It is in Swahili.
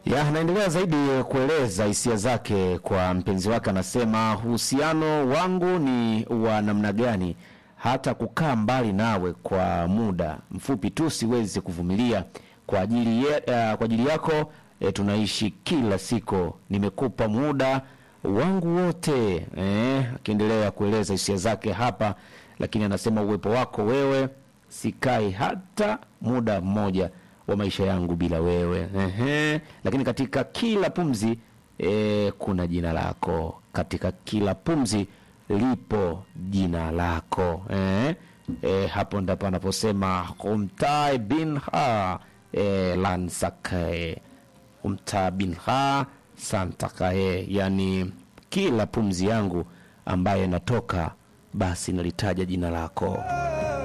Ya, anaendelea zaidi kueleza hisia zake kwa mpenzi wake. Anasema uhusiano wangu ni wa namna gani, hata kukaa mbali nawe kwa muda mfupi tu siwezi kuvumilia. Kwa ajili, ye, uh, kwa ajili yako eh, tunaishi kila siku, nimekupa muda wangu wote eh, akiendelea kueleza hisia zake hapa, lakini anasema uwepo wako wewe, sikai hata muda mmoja wa maisha yangu bila wewe. Ehe. Lakini katika kila pumzi e, kuna jina lako, katika kila pumzi lipo jina lako eh? E, hapo ndipo anaposema umtai bin ha e, lansakae umta bin ha santakae, yani kila pumzi yangu ambaye natoka basi nalitaja jina lako.